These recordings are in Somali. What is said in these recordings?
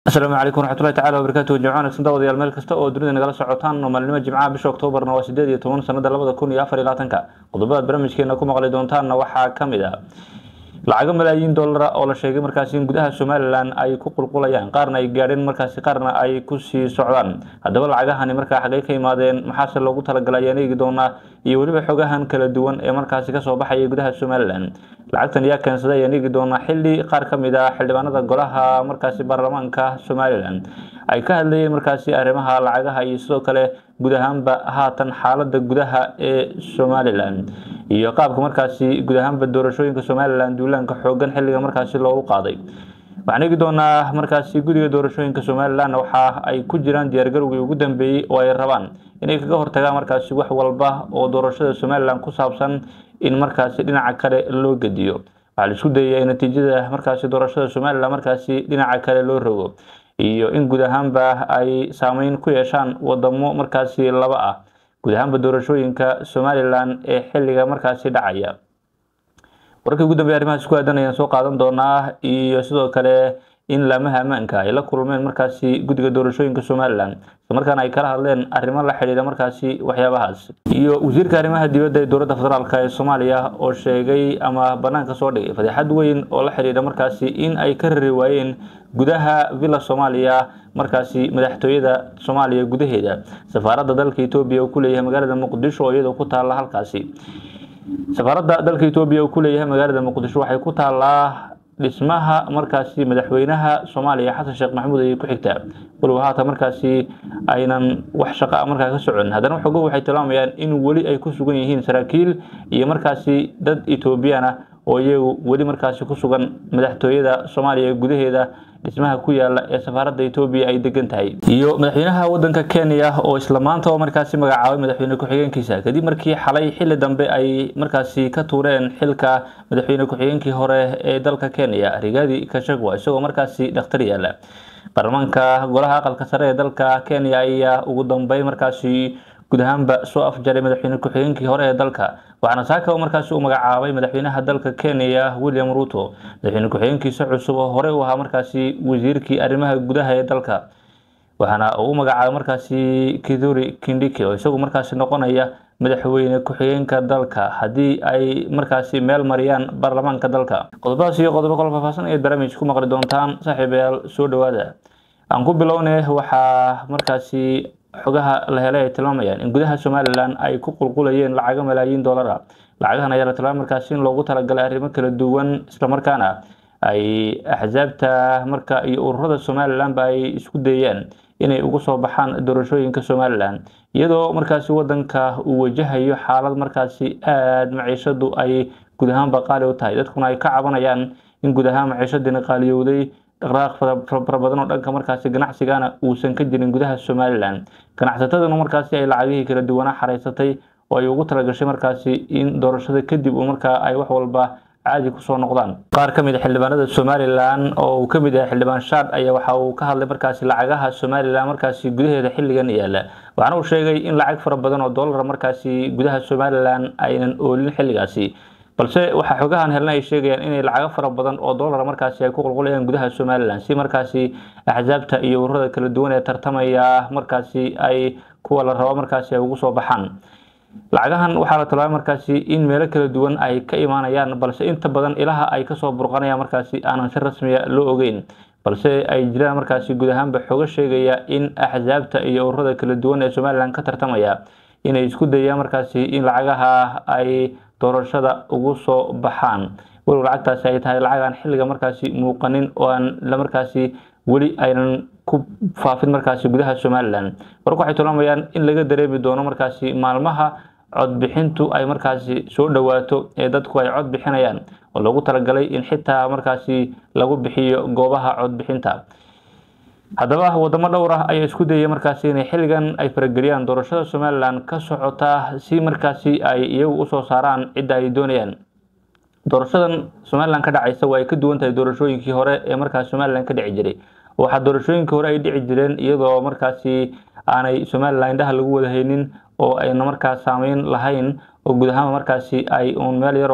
asalaamu calaykum waraxmatullahi tacala wabarakaatuhu jimco wanaagsan daawadayaal meel kasta oo dunida nagala socotaan oo maalinimo jimcaha bisha oktoobarna waa sideed iyo toban sanada labada kun iyo afar iyo labaatanka qodobadaad barnaamijkeena ku maqli doontaanna waxaa ka mid ah lacago malaayiin dollara oo la sheegay markaasi in gudaha somalilan ay ku qulqulayaan qaarna ay gaadheen markaasi qaarna ay kusii socdaan haddaba lacagahani markaa xagay ka yimaadeen maxaase loogu talagalay ayaan eegi doonaa iyo weliba xogahan kala duwan ee markaasi kasoo baxaya gudaha somalilan lacagtan yaa keensaday ayaan eegi doonaa xili qaar ka mid ah xildhibaanada golaha markaasi baarlamaanka somalilan ay ka hadlayeen markaasi arrimaha lacagaha iyo sidoo kale guud ahaanba haatan xaalada gudaha ee somalilan iyo qaabka markaasi guud ahaanba doorashooyinka somalilan duulaanka xoogan xiliga markaasi loogu qaaday waxaan eegi doonaa markaasi guddiga doorashooyinka somalilan waxa ay ku jiraan diyaargarowgii ugu dambeeyey oo ay rabaan inay kaga hortagaan markaasi wax walba oo doorashada somalilan ku saabsan in markaasi dhinaca kale loo gediyo waxaa la isku dayaya natiijada markaasi doorashada somalilan markaasi dhinaca kale loo rogo iyo in guud ahaanba ay saameyn ku yeeshaan wadamo markaasi laba ah guud ahaanba doorashooyinka somalilan ee xiliga markaasi dhacaya wararkii ugu dambeya arrimahaas ku aadan ayaan soo qaadan doonaa iyo sidoo kale in laamaha ammaanka ay la kulmeen markaasi guddiga doorashooyinka somalilan islamarkaana ay kala hadleen arrimo la xidhiidha markaasi waxyaabahaas iyo wasiirka arrimaha dibadda ee dowladda federaalk ee soomaaliya oo sheegay ama banaanka soo dhigay fadeexad weyn oo la xidhiidha markaasi in ay ka rari waayeen gudaha villa soomaaliya markaasi madaxtooyada soomaaliya gudaheeda safaaradda dalka etoobiya uu ku leeyahay magaalada muqdisho oo iyadoo ku taalla halkaasi safaaradda dalka etoobiya uu ku leeyahay magaalada muqdisho waxay ku taallaa dhismaha markaasi madaxweynaha soomaaliya xasan sheekh maxamuud ayay ku xigtaa waliba haatan markaasi aynan wax shaqa markaa ka socon haddana xogo waxay tilmaamayaan in weli ay ku sugan yihiin saraakiil iyo markaasi dad etoobiyaan ah oo iyagu weli markaasi ku sugan madaxtooyada soomaaliya gudaheeda dhismaha ku yaala ee safaaradda etoobiya ay degan tahay iyo madaxweynaha wadanka kenya oo isla maanta oo markaasi magacaabay madaxweyne ku-xigeenkiisa kadib markii xalay xili dambe ay markaasi ka tuureen xilka madaxweyne ku-xigeenkii hore ee dalka kenya rigaadi kashagwa isagoo markaasi dhakhtar yaala baarlamaanka golaha aqalka sare ee dalka kenya ayaa ugu dambeyn markaasi guud ahaanba soo afjaray madaxweyne ku-xigeenkii hore ee dalka waxaana saaka markaasi uu magacaabay madaxweynaha dalka kenya william ruto madaxweyne ku-xigeenkiisa cusub oo horey u ahaa markaasi wasiirkii arrimaha gudaha ee dalka waxaana uu u magacaabay markaasi kiduri kindiki oo isagu markaasi noqonaya madaxweyne ku-xigeenka dalka haddii ay markaasi meel mariyaan baarlamaanka dalka qodobadaas iyo qodobo kala faahfaahsan ayaad barnaamij ku maqli doontaan saaxiibayaal soo dhawaada aan ku bilownay waxaa markaasi xogaha la helay ay tilmaamayaan in gudaha somalilan ay ku qulqulayeen lacago malaayiin dollara lacagahan ayaa la tilmaamay markaasi in loogu talagalay arrimo kala duwan islamarkaana ay axsaabta marka iyo ururada somalilanba ay isku dayeen inay uga soo baxaan doorashooyinka somalilan iyadoo markaasi wadanka uu wajahayo xaalad markaasi aada maciishadu ay guud ahaanba qaali u tahay dadkuna ay ka cabanayaan in guud ahaan maciishadiina qaaliyowday dhaqdhaqaaq fara badan oo dhanka markaasi ganacsigana uusan ka jirin gudaha somalilan ganacsataduna markaasi ay lacagihii kala duwanaa xaraysatay oo ay ugu talagashay markaasi in doorashada kadib markaa ay wax walba caadi kusoo noqdaan qaar ka mid a xildhibaanada somalilan oo uu ka mid yahay xildhibaan shaad ayaa waxa uu ka hadlay markaasi lacagaha somalilan markaasi gudaheeda xilligan yaala waxaana uu sheegay in lacag fara badan oo dollar markaasi gudaha somalilan aynan oolin xilligaasi balse waxaa xogahan helna ay sheegayaan inay lacago fara badan oo dollar markaasi ay ku qulqulayaan gudaha somalilan si markaasi axsaabta iyo ururada kala duwan ee tartamaya markaasi ay kuwa la rabo markaasi ay ugu soo baxaan lacagahan waxaa la tilmaamay markaasi in meelo kala duwan ay ka imaanayaan balse inta badan ilaha ay kasoo burqanayaan markaasi aanan si rasmiya loo ogeyn balse ay jiraan markaasi guud ahaanba xogo sheegaya in axsaabta iyo ururada kala duwan ee somalilan ka tartamaya inay isku dayaan markaasi in lacagaha ay doorashada ugu soo baxaan walow lacagtaasi ay tahay lacagaan xilliga markaasi muuqanin oo aan la markaasi weli aynan ku faafin markaasi gudaha somalilan warku waxay tilmaamayaan in laga dareemi doono markaasi maalmaha codbixintu ay markaasi soo dhowaato ee dadku ay cod bixinayaan oo loogu talagalay in xitaa markaasi lagu bixiyo goobaha codbixinta haddaba wadamo dhowr ah ayaa isku dayay markaasi inay xilligan ay farageliyaan doorashada somalilan ka socota si markaasi ay iyagu usoo saaraan cidda ay doonayaan doorashadan somalilan ka dhacaysa waa ay ka duwan tahay doorashooyinkii hore ee markaas somalilan ka dhici jiray waxaa doorashooyinkii hore ay dhici jireen iyadoo markaasi aanay somalilan indhaha lagu wada haynin oo ayna markaas saameyn lahayn oo guud ahaan markaasi ay uun meel yaroo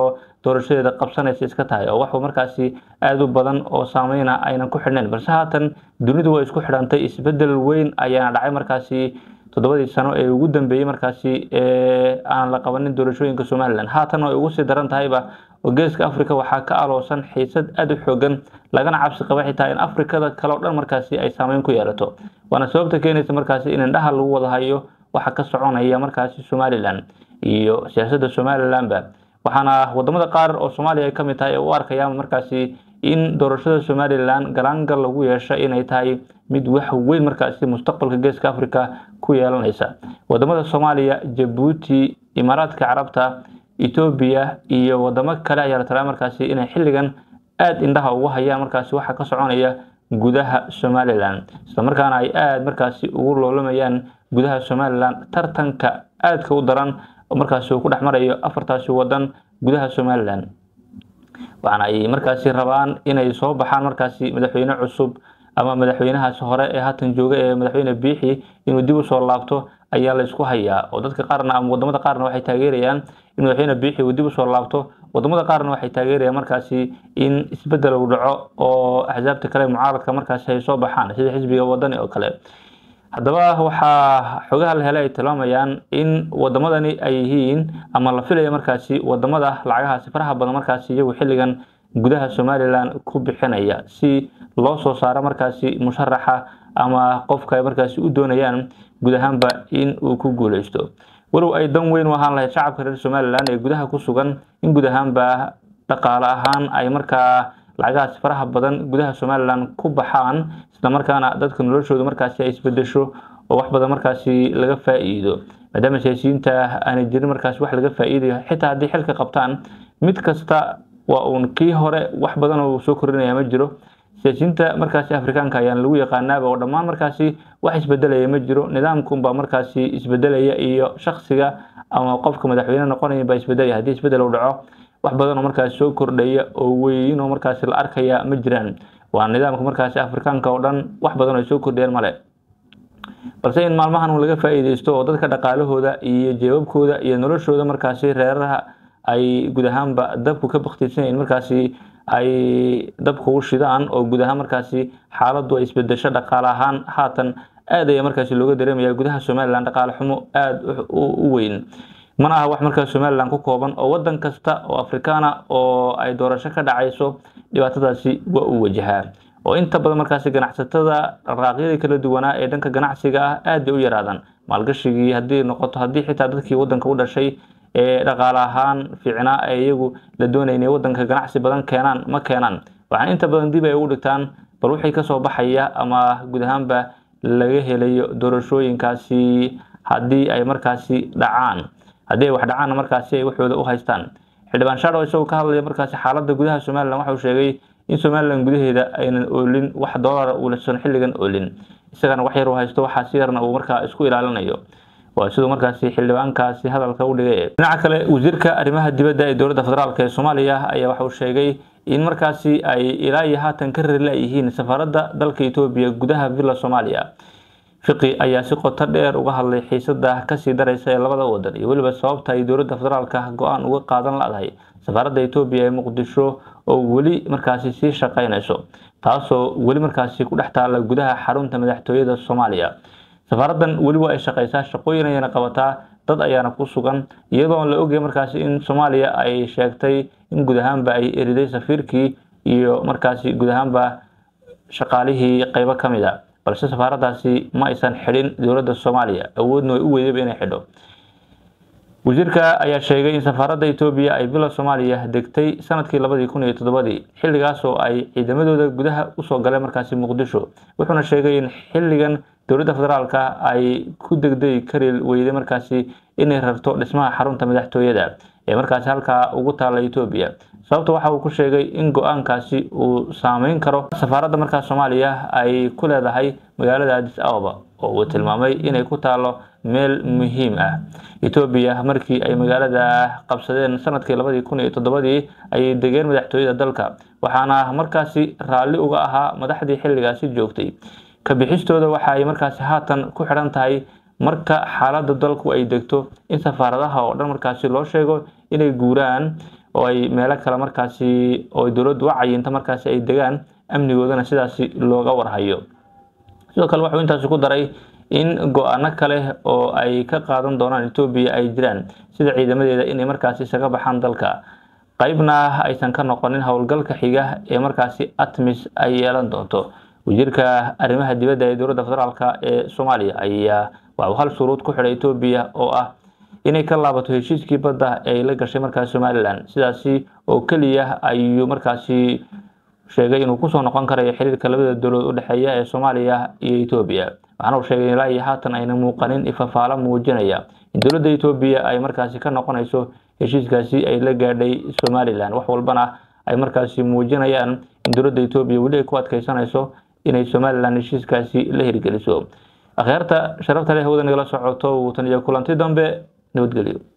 doorashadeeda qabsanaysa iska tahay oo waxuu markaasi aada u badan oo saameyna aynan ku xidhnayn balse haatan dunidu way isku xidhantay isbedel weyn ayaana dhacay markaasi toddobadii sano ee ugu dambeeyey markaasi ee aan la qabanin doorashooyinka somalilan haatan ay ugu sii daran tahayba oo geeska africa waxaa ka aloosan xiisad aada u xoogan lagana cabsi qaba xitaa in afrikada kale o dhan markaasi ay saameyn ku yeelato waana sababta keenaysa markaasi in indhaha lagu wada hayo waxa ka soconaya markaasi somalilan iyo siyaasadda somalilanba waxaana wadamada qaar oo soomaaliya ay kamid tahay ee u arkayaan markaasi in doorashada somalilan galaangal lagu yeesha inay tahay mid wax weyn markaasi mustaqbalka geeska africa ku yeelanaysa wadamada soomaaliya jabuuti imaaraadka carabta etoobiya iyo wadamo kale ayaa la talaa markaasi inay xilligan aada indhaha ugu hayaan markaasi waxa ka soconaya gudaha somalilan islamarkaana ay aada markaasi ugu loolamayaan gudaha somalilan tartanka aadka u daran oo markaasi uu ku dhex marayo afartaasi wadan gudaha somalilan waxaana ay markaasi rabaan inay soo baxaan markaasi madaxweyne cusub ama madaxweynahaasi hore ee haatan jooga ee madaxweyne biixi inuu dib usoo laabto ayaa la isku hayaa oo dadka qaarna ama wadamada qaarna waxay taageerayaan in madaxweyne biixi uu dib usoo laabto wadamada qaarna waxay taageerayaan markaasi in isbedel uu dhaco oo axsaabta kale mucaaradka markaasi ay soo baxaan sida xisbiga wadani oo kale haddaba waxaa xogaha la helay ay tilmaamayaan in wadamadani ay yihiin ama la filaya markaasi wadamada lacagahaasi faraha badan markaasi iyagu xilligan gudaha somalilan ku bixinaya si loo soo saaro markaasi musharaxa ama qofka ay markaasi u doonayaan guud ahaanba in uu ku guuleysto walow ay dan weyn u ahaan lahayd shacabka reer somalilan ee gudaha ku sugan in guud ahaanba dhaqaale ahaan ay markaa lacagahaasi faraha badan gudaha somalilan ku baxaan islamarkaana dadka noloshooda markaasi ay isbedesho oo wax badan markaasi laga faa-iido maadaama siyaasiyiinta aanay jirin markaasi wax laga faa-iidayo xitaa haddii xilka qabtaan mid kasta waa uun kii hore wax badan oo soo kordhinaya ma jiro siyaasiyiinta markaasi afrikaanka ayaan lagu yaqaanaaba oo dhammaan markaasi wax isbedelaya ma jiro nidaamkunbaa markaasi isbedelaya iyo shaksiga ama qofka madaxweyne noqonaya baa isbedelaya haddii isbedel uu dhaco wax badan oo markaasi soo kordhaya oo weyn oo markaasi la arkaya ma jiraan waa nidaamka markaasi afrikaanka oo dhan wax badan oo ay soo kordhiyeen male balse in maalmahan laga faa-iideysto oo dadka dhaqaalahooda iyo jeebabkooda iyo noloshooda markaasi reeraha ay guud ahaanba dabku ka baktisanyahin markaasi ay dabka u shidaan oo guud ahaan markaasi xaaladdu ay isbedesho dhaqaale ahaan haatan aad ayaa markaasi looga dareemaya gudaha somalilan dhaqaale xumo aada u weyn mana aha wax markaas somalilan ku kooban oo wadan kasta oo afrikaana oo ay doorasho ka dhacayso dhibaatadaasi waa uu wajahaa oo inta badan markaasi ganacsatada dhaqaaqyadii kala duwanaa ee dhanka ganacsiga ah aad bay u yaraadaan maalgashigii haddii noqoto haddii xitaa dadkii wadanka u dhashay ee dhaqaale ahaan fiicnaa ee iyagu la doonaya inay wadanka ganacsi badan keenaan ma keenaan waxaan inta badan dib ay ugu dhigtaan bal wixii kasoo baxaya ama guud ahaanba laga helayo doorashooyinkaasi haddii ay markaasi dhacaan haddii ay wax dhacaanna markaasi ay waxooda u haystaan xildhibaan shadow isagoo ka hadlaya markaasi xaaladda gudaha somalilan waxa uu sheegay in somalilan gudaheeda aynan oolin wax doolara uusan xilligan oolin isagana wax yar uu haysto waxaa si yarna uu markaa isku ilaalinayo waa siduu markaasi xildhibaankaasi hadalka u dhigay dhinaca kale wasiirka arrimaha dibadda ee dowladda federaalk ee soomaaliya ayaa waxa uu sheegay in markaasi ay ilaa iyo haatan ka rarila yihiin safaaradda dalka etoobiya gudaha villa soomaaliya fiqi ayaa si qoto dheer uga hadlay xiisada kasii daraysa ee labada wadan iyo weliba sababta ay dowladda federaalka go-aan uga qaadan la-dahay safaaradda etoobiya ee muqdisho oo weli markaasi sii shaqaynayso taasoo weli markaasi ku dhex taala gudaha xarunta madaxtooyada soomaaliya safaaraddan weli waa ay shaqaysaa shaqooyin ayana qabataa dad ayaana ku sugan iyadoo la ogaya markaasi in soomaaliya ay sheegtay in guud ahaanba ay eriday safiirkii iyo markaasi guud ahaanba shaqaalihii qeybo ka mid a balse safaaraddaasi ma aysan xidhin dowladda soomaaliya awoodna way u weydayba inay xidho wasiirka ayaa sheegay in safaaradda etoobiya ay bila soomaaliya degtay sanadkii labadii kun iyo toddobadii xilligaas oo ay ciidamadooda gudaha usoo galeen markaasi muqdisho wuxuuna sheegay in xilligan dowladda federaalka ay ku degdegi kari weyday markaasi inay rarto dhismaha xarunta madaxtooyada ee markaasi halkaa ugu taala etoobiya sababta waxa uu ku sheegay in go-aankaasi uu saameyn karo safaaradda markaas soomaaliya ay ku leedahay magaalada adis ababa oo uu tilmaamay inay ku taalo meel muhiim ah etoobiya markii ay magaalada qabsadeen sanadkii labadii kun iyo toddobadii ayay degeen madaxtooyada dalka waxaana markaasi raalli uga ahaa madaxdii xilligaasi joogtay kabixistooda waxa ay markaasi haatan ku xidhan tahay marka xaaladda dalku ay degto in safaaradaha oo dhan markaasi loo sheego inay guuraan oo ay meelo kale markaasi oo dowladdu u cayinta markaasi ay degaan amnigoodana sidaasi looga warhayo sidoo kale wuxuu intaasi ku daray in go-aano kale oo ay ka qaadan doonaan etoobiya ay jiraan sida ciidamadeeda inay markaasi isaga baxaan dalka qeybna aysan ka noqonin howlgalka xiga ee markaasi atmis ay yeelan doonto wasiirka arrimaha dibadda ee dowladda federaalk ee soomaaliya ayaa waxuu hal shuruud ku xidhay etoobiya oo ah inay ka laabato heshiiskii badda ee ay la gashay markaasi somalilan sidaasi oo keliya ayuu markaasi sheegay inuu kusoo noqon karayo xiriirka labada dowladood u dhexeeya ee soomaaliya iyo etoobiya waxaana uu sheegay ilaa iyo haatan ayna muuqanin ifafaalo muujinaya in dowladda etoobiya ay markaasi ka noqonayso heshiiskaasi ay la gaadhay somalilan wax walbana ay markaasi muujinayaan in dowladda etoobiya weli ay ku adkeysanayso inay somalilan heshiiskaasi la hirgeliso akhyaarta sharafta leh hawada nagala socoto wuu tan iyo kulanti dambe nabadgelyo